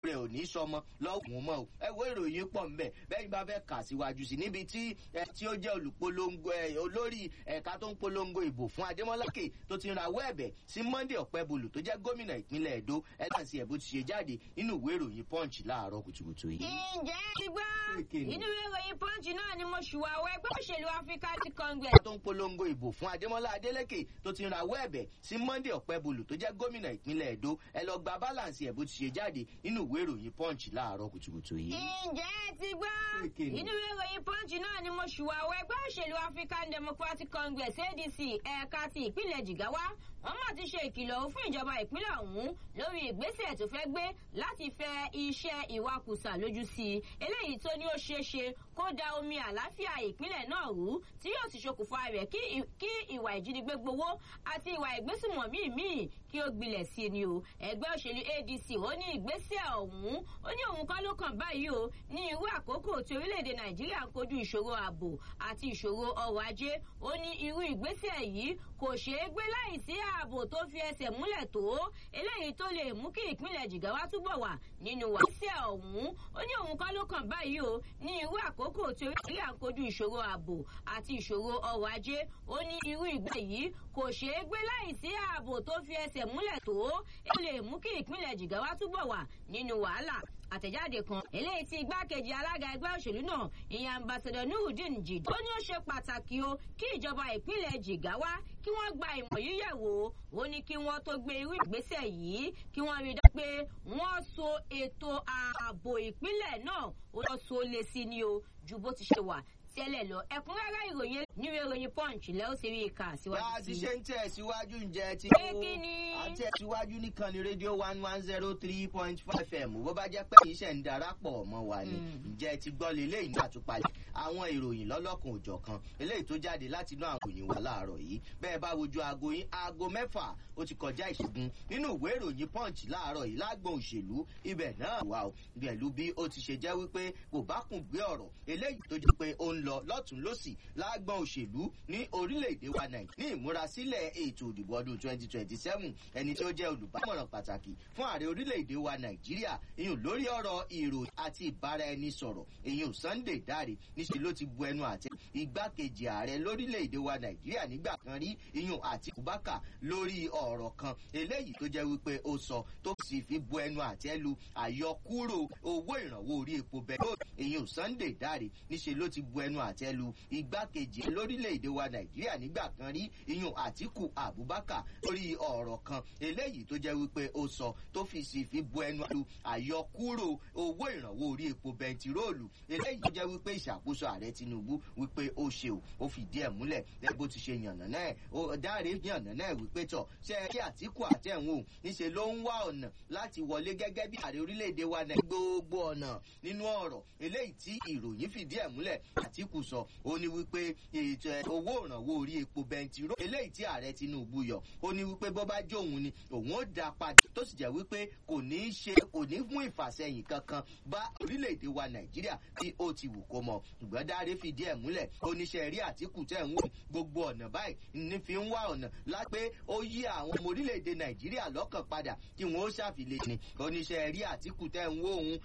rẹ̀ ò ní sọmọ lọ́wọ́ mọ́ o ẹ wo ìròyìn pọ̀ ńbẹ̀ bẹ́ẹ̀ bá fẹ́ kà síwájú sí níbi tí ẹ tí ó jẹ́ olùpolongo ẹ olórí ẹ̀ka tó ń polongo ìbò fún adémọ́lákè tó ti rawọ́ ẹ̀bẹ̀ sí monday ọ̀pẹ́bùlù tó jẹ́ gómìnà ìpínlẹ̀ èdò ẹ̀ láti ẹ̀ bó ti ṣe jáde nínú ìwé ìròyìn punch láàárọ̀ kùtùkùtù yìí. ǹjẹ́ ti gbọ́ Kéèké ni. inú ìwé ìròyìn punch náà ni mo ṣùwà wọ ẹgbẹ́ òṣèlú african congress tó ń polongo ìbò fún adémọlá adélèké tó ti rawọ́ ẹ̀bẹ̀ sí monday ọ̀pẹ́bùlù tó jẹ́ gómìnà ìpínlẹ̀ èdò ẹ lọ gba balance ẹ̀ bó ti ṣe jáde nínú ìwé ìròyìn punch láàárọ̀ kùtùkùtù yìí. ǹjẹ́ ti gbọ́ Kéèké ni. inú ìwé ìròyìn punch náà ni mo ṣùwà wọ ẹgbẹ́ òṣèlú african democratic congress adc ẹ̀ka ti ìpínlẹ̀ jigawa wọ́n mà ti ṣe ìkìlọ̀ fún ìjọba ìpínlẹ̀ ọ̀hún lórí ìgbésẹ̀ tó fẹ́ gbé láti fẹ iṣẹ́ ìwakùsà lójú sí i eléyìí tó ní ó ṣeé ṣe kó da omi àlàáfíà ìpínlẹ̀ náà rú tí yóò sì ṣokùnfà rẹ̀ kí ì- kí ìwà ìjínigbé gbowó àti ìwà ìgbésùmọ̀mí míì kí ó gbilẹ̀ sí i ni o ẹgbẹ́ òṣèlú adc ó ní ìgbésẹ̀ ọ̀hún ó ní òun kọ́ ló kàn báyìí o ní irú àkókò tí orílẹ̀-èdè nàìjíríà ń kojú ìṣòro ààbò àti ìṣòro ọrọ̀ ajé ó ní irú ìgbésẹ̀ yìí kò ṣeé gbé láìsí ààbò tó fi ẹsẹ̀ múlẹ̀ tó eléyìí tó lè mú kí ìpínlẹ̀ jìgáwá túbọ̀ wà nínú wàásẹ̀ ọ̀hún ó ní òun kọ́ ló kàn báyìí o ní irú àkókò tí orílẹ̀-èdè ń kojú ìṣòro ààbò àti ìṣòro ọrọ̀ ajé ó ní irú ìgbẹ́ yìí kò ṣeé gbé láìsí ààbò tó fi ẹsẹ̀ múlẹ̀ tó ó lè mú kí ìpínlẹ̀ jìgáwá túbọ̀ wà nínú wàhálà àtẹ̀jáde kan eléyìí tí igbákejì alága ẹgbẹ́ òṣèlú náà ìyẹn ambassadọ nurudeen jid ó ní ó ṣe pàtàkì o kí ìjọba ìpínlẹ̀ jigawa kí wọ́n gba ìmọ̀ yíyẹ̀ wò ó ní kí wọ́n tó gbé irú ìgbésẹ̀ yìí kí wọ́n rí i dájú pé wọ́n so ètò ààbò ìpínlẹ̀ náà ó lọ so lé sí ni o ju bó ti ṣe wà tẹ́lẹ̀ lọ ẹ̀kúnrẹ́rẹ́ ìròyìn níwèé ìròyìn punch lẹ́ ó sì rí i kà bá a síwájú ti sí ṣe ń tẹ̀síwájú ǹjẹ́ ti Pé kí ni? a tẹ̀síwájú nìkan ní rédíò one one zero three point five m bó bá jẹ́ pé iṣẹ́ ń darapọ̀ mọ́ wa ni Mm. ǹjẹ́ ti gbọ́ lélẹ́ ìlú àtúpalẹ̀ àwọn ìròyìn lọ́lọ́kan òjọ̀ kan eléyìí tó jáde láti inú àwọn ìròyìn wa láàárọ̀ yìí bẹ́ẹ̀ bá wojú aago yín aago mẹ́fà ó ti kọjá ìṣègùn nínú ìwé ìròyìn punch láàárọ̀ yìí lágbọ̀n òṣèlú ibẹ̀ náà wà ó pẹ̀lú bí ó ti ṣe jẹ́ wípé kò bá kùn gbé ọ̀rọ̀ eléyìí tó jẹ́ pé ó ń lọ lọ́tún lọ́sì lágbọ̀n òṣèlú ní orílẹ̀-èdè wa nàìjíríà ní ìmúrasílẹ̀ ètò ìdìbò ọdún twenty twenty seven ẹni tí ó jẹ́ olùbámọ̀ràn pàtàkì fún ààrẹ orílẹ̀-èdè wa nàìjíríà ìyún lórí ọ̀rọ̀ ìròyìn àti ìbáraẹnisọ̀rọ̀ ìyún sunday dáre níṣẹ́ ló ti bu ẹnu àtẹ igbákejì ààrẹ lórílẹ̀-èdè wa nàìjíríà nígbà kan rí ìyún àti bùbákà lórí ọ̀rọ̀ kan eléyìí tó jẹ́ wípé ó sọ tó sì fi bu ẹnu àtẹ lu àyọkúrò owó ìrànwọ́ orí epo bẹ̀rẹ̀ ìyún sunday dáre níṣẹ́ ló ti bu ẹnu àtẹ lu igbákejì lórílẹ̀-èdè wa nàìjíríà nígbà kan rí ìyún àtìkù abubakar lórí ọ̀rọ̀ kan eléyìí tó jẹ́ wípé ó sọ tó fi sì fi bu ẹnu lu àyọkúrò owó ìrànwọ́ orí epo bẹntiróòlù eléyìí tó jẹ́ wípé ìṣàkóso ààrẹ tinubu wípé ó ṣe o ó fìdí ẹ̀ múlẹ̀ lẹ́yìn bó ti ṣe yànnà náà ó dáre yànnà náà wípé tọ̀ ṣe é kí àtìkù àtẹ̀wọ̀n o níṣẹ́ ló ń wá ọ̀nà láti wọlé gẹ́gẹ́ bí ààrẹ orílẹ̀-èdè wa náà gbogbo ọ̀nà nínú ọ̀rọ̀ eléyìí tí ìròyìn fìdí ẹ̀ múlẹ̀ àtìkù sọ ó ní wípé ètò ẹ̀, owó ìrànwọ́ orí epo bẹntiró eléyìí tí ààrẹ tinubu yọ ó ní wípé bó bá jó òun ni òun ó dá padà tó sì jẹ́ wípé kò ní í ṣe kò ní mú ìfàsẹ́yìn kankan bá orílẹ̀-èdè wa nàìjíríà tí ó ti wù kó mọ ṣùgbọ́n dáre fìdí ẹ̀ múlẹ̀ oníṣẹ́ rí àtìkù tẹ̀ ń wò gbogbo ọ̀nà báyìí ní fi ń wá ọ̀nà lápé ó yí àwọn ọmọ orílẹ̀-èdè nàìjíríà lọ́kàn padà kí wọ́n ó ṣàfilẹ̀ ni oníṣẹ́ rí àtìkù tẹ̀ ń wò òun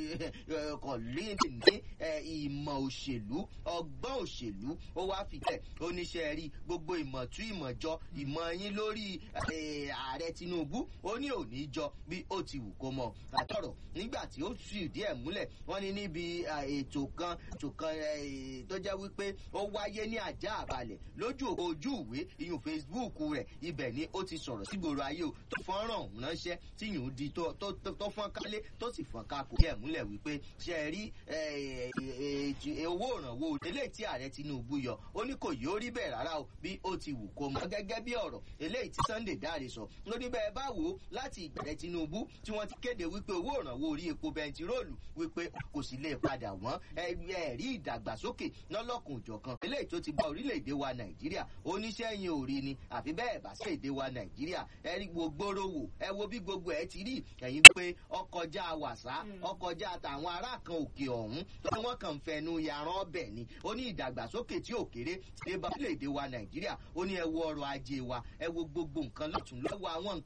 kò lè ní eh, ìmọ̀ òṣèlú ọgbọ́n òṣèlú ó wá fìtẹ̀ oníṣẹ́ rí gbogbo ìmọ̀ tú ìmọ̀ jọ ìmọ̀ yín lórí eh, ààrẹ tinubu ó ní òní jọ bí ó ti wù kó mọ àtọ̀rọ̀ nígbà tí ó sì díẹ̀ múlẹ̀ wọ́n ní níbi ah, ètò kan ètò kan eh, tó jẹ́ wípé ó wáyé ní àjà àbálẹ̀ lójú ojú ìwé ìyún facebook rẹ̀ ibẹ̀ ni ó ti sọ̀rọ̀ sígboro ayé o tó fọ́nrán ọ̀hún ránṣẹ́ tí yòó di tó tó tó tó fọ́n kálé tó sì fọ́n ká kò díẹ̀ múlẹ̀ wípé ṣe é rí eh, eh, eh, owó ìrànwọ́ eléyìí tí ààrẹ tinubu yọ ó ní kò yóò rí bẹ́ẹ̀ rárá o bí ó ti wù kó mọ gẹ́gẹ́ bí ọ̀rọ̀ eléyìí tí sunday dáre sọ lórí bẹ́ẹ̀ bá wò ó láti ìgbàlẹ̀ tinubu tí wọ́n ti kéde wípé owó ìrànwọ́ orí epo bẹntiróòlù wípé kò sì lè padà wọ́n ẹ̀rí ìdàgbàsókè lọ́lọ́kùn òjọ̀kan eléyìí tó ti bá orílẹ̀-èdè wa nàìjíríà oníṣẹ́ yẹn ò rí ni àfi bẹ́ẹ̀ bá sí èdè wa nàìjíríà ẹ rí gbogbo wò ẹ wo bí gbogbo ẹ ti rí ẹ̀yin pé ọkọjá wàsá ọkọjá tàwọn ará kan òkè ọ̀hún tó wọ́n kàn ń fẹnu yaran ọbẹ̀ ni ó ní ìdàgbàsókè tí ò kéré ti dé bá orílẹ̀-èdè wa nàìjíríà ó ní ẹ wo ọrọ̀ ajé wa ẹ wo gbogbo nǹkan lọ́tún lọ́wọ́ àwọn